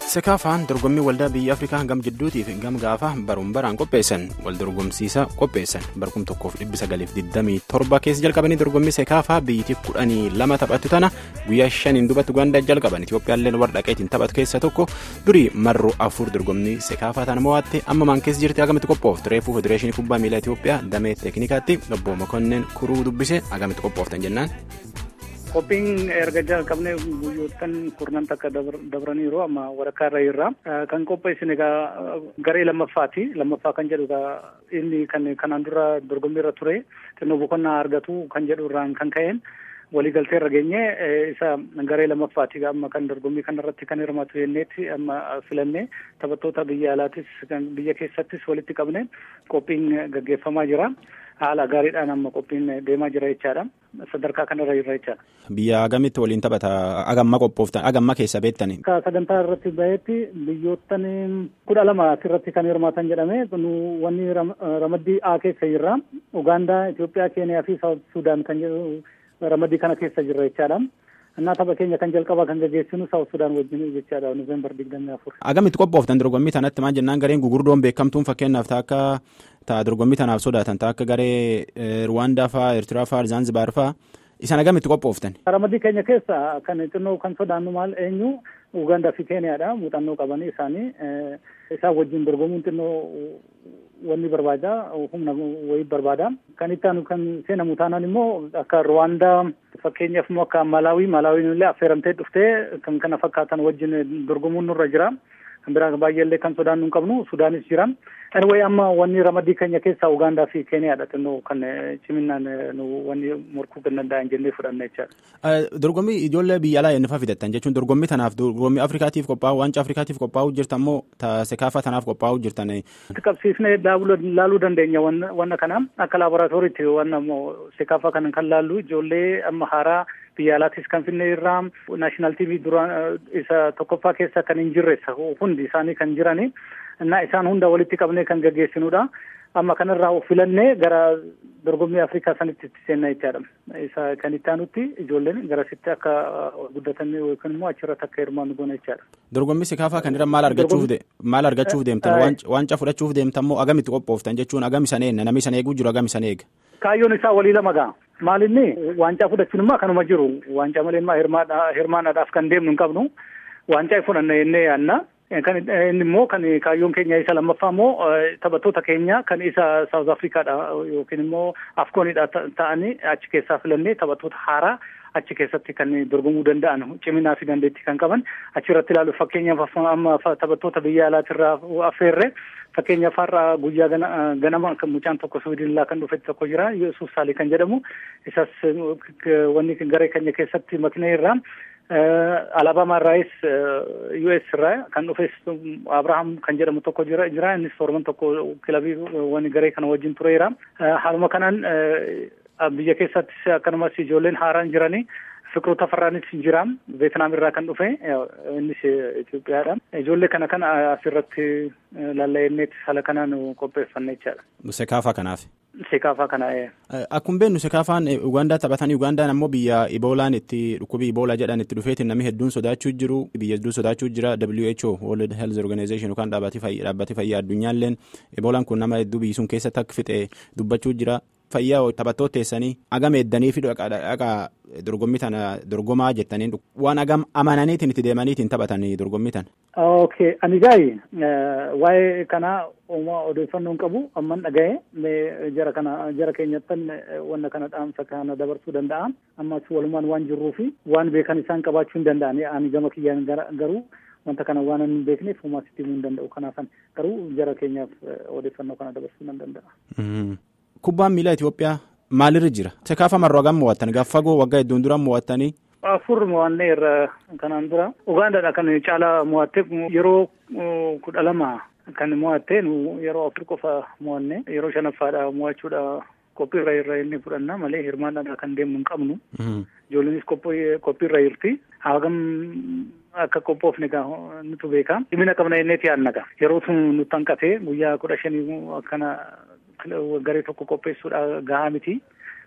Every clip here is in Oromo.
sekaafaan dorgommii waldaa biyya afrikaa gam jidduutiif gam gaafa baruun baraan qopheessan wal dorgomsiisa qopheessan barkum tokkoof dhibbi sagaliif digdamii torba keessa jalqabanii dorgommii sekaafaa biyyitiif kudhanii lama taphatu tana guyyaa shaniin duubatti ugaandaa jalqaban itiyoophiyaallee warra dhaqeetiin taphatu keessa tokko durii marroo afur dorgommii sekaafaa tana mo'atte amma maan keessa jirti agamitti qophooftu reefuu federeeshinii kubbaa miilaa itiyoophiyaa damee teeknikaatti obbo Mokonnin kuruu dubbise agamitti qophooftan jennaan. Qophiin erga jalqabnee guyyoottan kurnan takka dabraniiru amma waraqaa irra irra kan qopheessine egaa garee lammaffaati lammaffaa kan jedhu egaa inni kan kanaan dura dorgommii irra ture xinnoo boqonnaa argatu kan jedhu irraan kan ka'een waliigaltee irra geenye isa garee lammaffaati amma kan dorgommii kanarratti kan hirmaatu jenneetti amma filannee taphattoota biyya alaatis biyya keessattis walitti qabne qophiin gaggeeffamaa jira. haala gaariidhaan amma qophiin deemaa jira jechaadha sadarkaa kanarra jirra jechaadha. Biyya agamitti waliin taphata agamma qophooftan agamma keessa beektani. Sagantaa irratti bahetti biyyoottan kudha lama asirratti kan hirmaatan jedhame wanni ramaddii A keessa jirra Ugaandaa, Itoophiyaa, Keeniyaa fi Saawut Sudaan kan jedhu ramaddii kana keessa jirra jechaadha. Innaa tapha keenya kan jalqabaa kan gaggeessinu Saawut Sudaan wajjin jechaadha Noovembar digdamii afur. Agamitti qophooftan dorgommii tanatti maal jennaan gareen gugurdoon beekamtuun fakkeenyaaf ta'a ta'a dorgommii tanaaf sodaatan ta'a akka garee Ruwaandaa fa'aa Eertiraa fa'aa Zaanzibaar fa'aa isaan agamitti qophooftan. Ramaddii keenya keessa kan xinnoo kan sodaannu maal eenyu Ugaandaa fi Keeniyaadha muuxannoo qabanii isaanii isaan wajjin dorgomuun xinnoo wanni barbaada humna wayii barbaada kan itti aanu kan seenamu taanaan immoo akka Ruwaandaa fakkeenyaaf immoo akka Malaawii Malaawiin illee affeeramtee dhuftee kan kana fakkaatan wajjin dorgomuun nurra jira. kan biraa baay'eellee kan sodaannu hin qabnu sudaanis jira anyway amma wanni ramaddii keenya keessaa ugaandaa fi keeniyaadha xinnoo kan ciminaan wanni morkuu kan danda'an jennee fudhanna jechaadha. dorgommii ijoollee biyya alaa eenyufaa fidattan jechuun dorgommii tanaaf dorgommii afrikaatiif qophaa'u wanca afrikaatiif qophaa'u jirtan moo sekaafaa tanaaf qophaa'u jirtan. qabsiifnee laaluu dandeenya wanna kana akka laaboraatooriitti wanna sekaafaa kana kan laallu ijoollee amma haaraa biyya alaatis kan finne irraa naashinaal tiivii duraan isa tokkoffaa keessa kan hin jirre hundi isaanii kan jirani innaa isaan hunda walitti qabnee kan gaggeessinudha amma kanarraa filannee gara dorgommii afrikaa sanitti itti seenna jechaadha isa kan itti aanutti ijoolleen garasitti akka guddatan yookiin immoo achirratti akka hirmaannu goona jechaadha. dorgommii sekaafaa kan irra maal argachuuf maal argachuuf deemtan wanca fudhachuuf deemtan moo agamitti qophooftan jechuun agam isan eenna namni isan eeguu jiru agam isan eega. kaayyoon isaa walii lama gaa maalinni waancaa fudhachuun immoo kanuma jiru waancaa malee immoo hirmaanaadhaaf kan deemnu hin qabnu waancaa fudhanna jennee yaanna kan inni immoo kan kaayyoon keenya isa lammaffaa immoo taphattoota keenya kan isa saawuz afrikaadha yookiin immoo afkoonidha ta'anii achi keessaa filannee taphattoota haaraa achi keessatti kan dorgomuu danda'an ciminaa fi dandeettii kan qaban achirratti ilaalu fakkeenyaaf amma taphattoota biyya alaatirraa affeerre fakkeenyaaf har'a guyyaa ganama mucaan tokko suwiidinlaa kan dhufe tokko jira yesuus saalii kan jedhamu isas wanni garee keenya keessatti maknee irraa alaabamaa irraayis US irraa kan dhufes Abrahaam kan jedhamu tokko jira jira innis torban tokko kilabii wani garee kana wajjin tureera haaluma kanaan biyya keessattis akkanumas ijoolleen haaraan jiranii Fiqiruu Tafarraanis jira Veetnaam irraa kan dhufe innis Itoophiyaadha. Ijoollee kana kan asirratti lalla'inneetti haala kanaan qopheeffanne jechaadha. Sekaafaa kanaaf. Sekaafaa kana. Akkuma beeknu sekaafaan Ugaandaa taphatanii Ugaandaan ammoo biyya Iboolaan itti dhukkubii Iboolaa jedhan itti dhufeetiin namni hedduun sodaachuu jiru biyya hedduu sodaachuu jira WHO World Health Organization yookaan dhaabbatee fayyaa addunyaalleen Iboolaan kun nama hedduu biyyi sun keessatti akka fixe dubbachuu jira. Fayyaa taphattoota teessanii agam eeddanii fi dhaqa dorgommii tana dorgomaa jettanii waan agam amananiitiin itti deemaniitiin taphatanii dorgommii tana. Okay, ani gaayi waa'ee kanaa uumaa odeeffannoo hin qabu amman dhaga'e jara kana jara keenyattan wanna kana dhaamsa kana dabarsuu danda'a ammas walumaan waan jirruu fi waan beekan isaan qabaachuu hin danda'an ani gama kiyyaan garuu wanta kana waan hin beekneef uumaa sitti himuu hin danda'u kanaafan garuu jara keenyaaf odeeffannoo kana dabarsuu nan danda'a. Kubbaan miilaa Itoophiyaa maalirra jira? Sekaafa marroo hagam mo'attan gaafa fagoo waggaa hedduun dura mo'attanii. Afur mo'annee irra kanaan dura Ugaandaadha kan caalaa mo'atte yeroo kudha lama kan mo'atte yeroo afur qofa mo'anne yeroo shanaffaadha mo'achuudha qophiirra irra inni fudhanna malee hirmaannadha kan deemnu hin qabnu. Ijoolleenis qophiirra jirti. Hagam akka qophoofne nutu beeka. Dhimina qabna jenneeti yaadna yeroo sun nutti hanqate guyyaa kudha shanii akkana garee tokko qopheessuudha gahaa miti.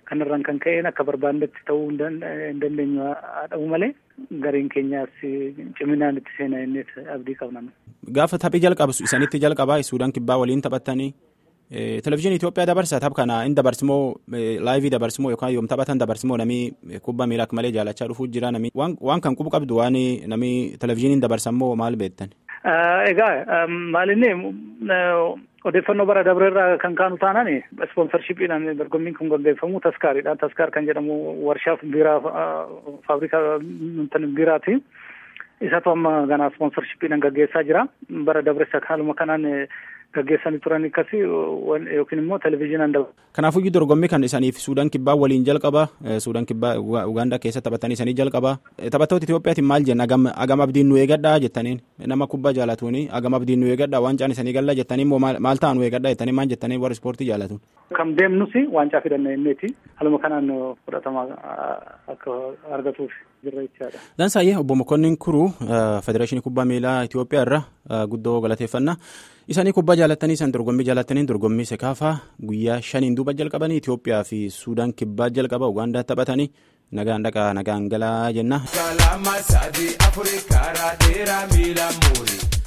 kanarraan kan ka'een akka barbaannetti ta'uu hin dandeenyu haa ta'u malee gareen keenyaas ciminaan itti seenaa inni abdii qabna. Gaafa taphii jalqabu isanitti jalqabaa Suudaan kibbaa waliin taphattanii televizyiinii Itoophiyaa dabarsa tapha kana hin dabarsimoo laayivii dabarsimoo yookaan yoom taphatan dabarsimoo namni kubbaa miilaa akka malee jaalachaa dhufuu jira namni waan kan qubu qabdu waan namni televizyiiniin dabarsammoo maal beektan. Egaa maalinni odeeffannoo bara dabreerraa kan kaanu taanaan ispoonsarshiiphiidhaan dorgommiin kun gaggeeffamu taskaariidha. Taskaar kan jedhamu warshaa biiraa faabrikaa biiraati. Isatu amma ganaa ispoonsarshiiphiidhaan gaggeessaa jira. Bara dabreessa haaluma kanaan gaggeessanii turan akkasii yookiin immoo televizyiinaan dabalu. Kanaafuu dorgommii kan isaniif Suudaan kibbaa waliin jalqaba. Suudaan kibbaa Ugaandaa keessa taphatanii isanii jalqaba. Taphattoota Itoophiyaatiin maal jenna agam abdiin nu eegadhaa jettaniin nama kubbaa jaalatuuni agam abdiin nu eegadhaa waancaan isanii galla jettanii immoo maal ta'a nu eegadhaa jettanii maal jettanii warri ispoortii jaalatuun. Kan deemnus waancaa fidanna inneeti haluma kanaan fudhatama akka argatuuf jirra jechaadha. Dansaayyee obbo Mokonnin Kuruu Federeeshinii Kubbaa Miilaa Itoophiyaa irra guddoo galateeffannaa. Isanii kubbaa jaalattanii isaan dorgommii jaalattanii dorgommii sekaafaa guyyaa shaniin duuba jalqabanii Itoophiyaa fi Suudaan kibbaa jalqaba Ugaandaa taphatanii nagaan dhaqaa nagaan galaa jenna.